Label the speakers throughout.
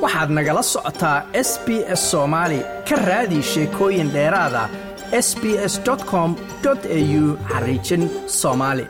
Speaker 1: waxaad nagala socotaa s b s soomaali ka raadi sheekooyin dheeraada s b s com au xariijin soomaali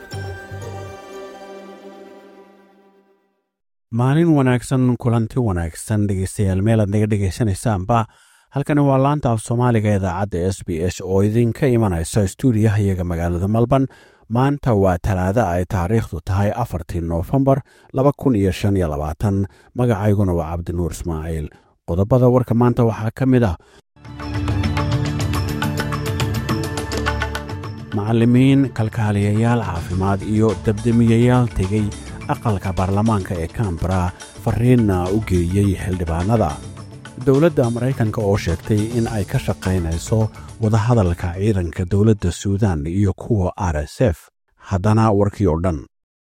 Speaker 2: maalin wanaagsan kulanti wanaagsan dhegeystayaal meelaad naga dhegaysanaysaanba halkani waa laanta af soomaaliga idaacadda s b s oo idinka imanaysa stuudiyaha iyaga magaalada melbourne maanta waa talaada ay taariikhdu tahay afartii noofembar laba kun iyo shan iyo labaatan magacayguna waa cabdinuur ismaaciil qodobada warka maanta waxaa ka mid ah macallimiin kalkaaliyayaal caafimaad iyo dabdemiyayaal tegey aqalka baarlamaanka ee kambara fariinna u geeyey xildhibaanada dowladda maraykanka oo sheegtay in ay ka shaqaynayso wadahadalka ciidanka dowladda suudan iyo kuwa r s f haddana warkii oo dhan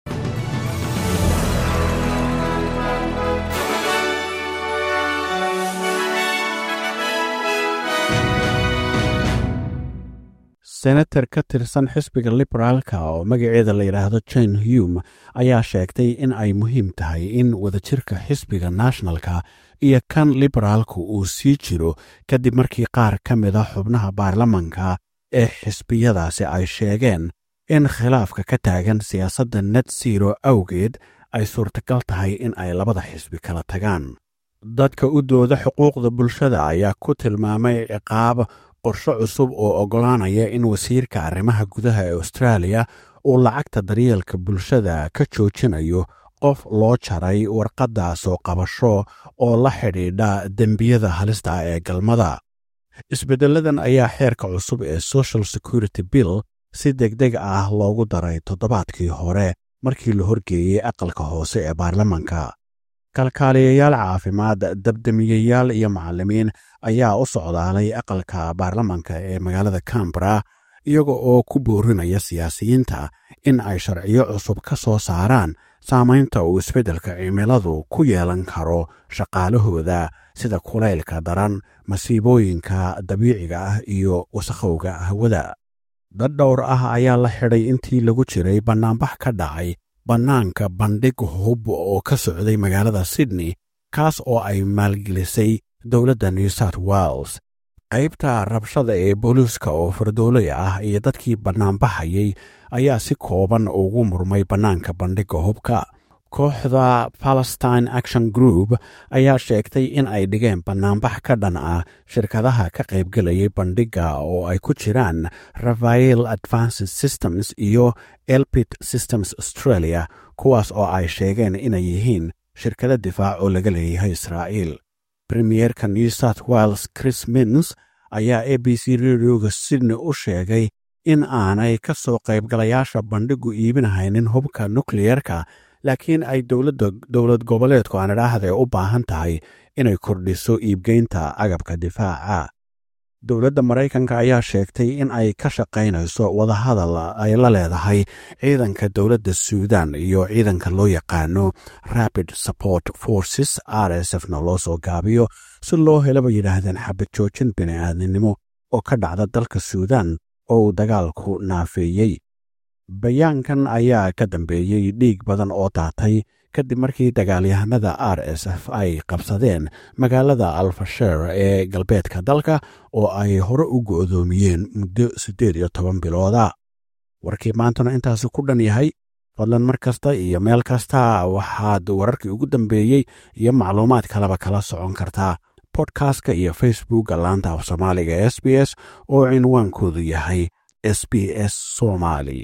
Speaker 2: senator ka tirsan xisbiga liberaalka oo magaceeda la yidhaahdo jane hume ayaa sheegtay in ay muhiim tahay in wadajirka xisbiga nationalka iyo kan liberaalku uu sii jiro kadib markii qaar ka mida xubnaha baarlamanka ee xisbiyadaasi ay sheegeen in khilaafka ka taagan siyaasadda net zero awgeed ay suurtagal tahay in ay labada xisbi kala tagaan dadka u dooda xuquuqda bulshada ayaa ku tilmaamay ciqaab qorsho cusub oo oggolaanaya in wasiirka arrimaha gudaha ee austraaliya uu lacagta daryeelka bulshada ka joojinayo qof loo jaray warqadda soo qabasho oo la xidhiidha dembiyada halista ah ee galmada isbeddelladan ayaa xeerka cusub ee social security bill si degdeg ah loogu daray toddobaadkii hore markii la horgeeyey aqalka hoose ee baarlamanka kalkaaliyayaal caafimaad dabdemiyayaal iyo macallimiin ayaa u socdaalay aqalka baarlamanka ee magaalada cambara iyaga oo ku boorinaya siyaasiyiinta in ay sharciyo cusub ka soo saaraan saamaynta uu isbeddelka cimiladu ku yeelan karo shaqaalahooda sida kulaylka daran masiibooyinka dabiiciga ah iyo wasakhowga hawada dad dhowr ah ayaa la xidhay intii lagu jiray bannaanbax ka dhacay bannaanka bandhig hub oo ka socday magaalada sydney kaas oo ay maalgelisay dowladda new south wales qaybta rabshada ee booliiska oo fardooley ah iyo dadkii bannaanbaxayay ayaa si kooban ugu murmay bannaanka bandhigga hubka kooxda palestine action group ayaa sheegtay in ay dhigeen bannaanbax ka dhan ah shirkadaha ka qaybgelayay bandhigga oo ay ku jiraan rafael advanced systems iyo elpit systems australia kuwaas oo ay sheegeen inay yihiin shirkado difaac oo laga leeyahay israa'iil premierka new south wales chris mins ayaa a b c radioga sydney u sheegay in aanay ka soo qaybgalayaasha bandhigu iibinahaynin hubka nukliyerka laakiin ay dowlad goboleedku aan idhaahdae u baahan tahay inay kordhiso iibgeynta agabka difaaca dowladda maraykanka ayaa sheegtay in ay ka shaqaynayso wadahadal ay la leedahay ciidanka dowladda suudan iyo ciidanka loo yaqaano rapid support forces r s f na loo soo gaabiyo si loo helaba yidhaahdeen xabad joojin bini'aadnimo oo ka dhacda dalka suudan oo uu dagaalku naafeeyey bayaankan ayaa ka dambeeyey dhiig badan oo daatay kadib markii dagaalyahanada r s f ay qabsadeen magaalada alfasher ee galbeedka dalka oo ay hore u go'doomiyeen muddo siddeed iyo toban bilooda warkii maantuna intaasi ku dhan yahay fadlan mar kasta iyo meel kasta waxaad wararkii ugu dambeeyey iyo macluumaad kaleba kala socon kartaa bodkastka iyo facebookka laanta af soomaaliga e s b s oo cinwaankoodu yahay s b s somali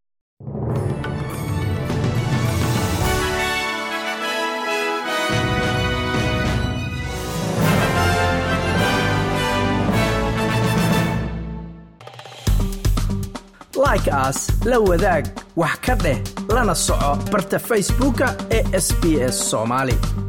Speaker 1: like aas la wadaag wax ka dheh lana soco barta facebooka ee sb s somaali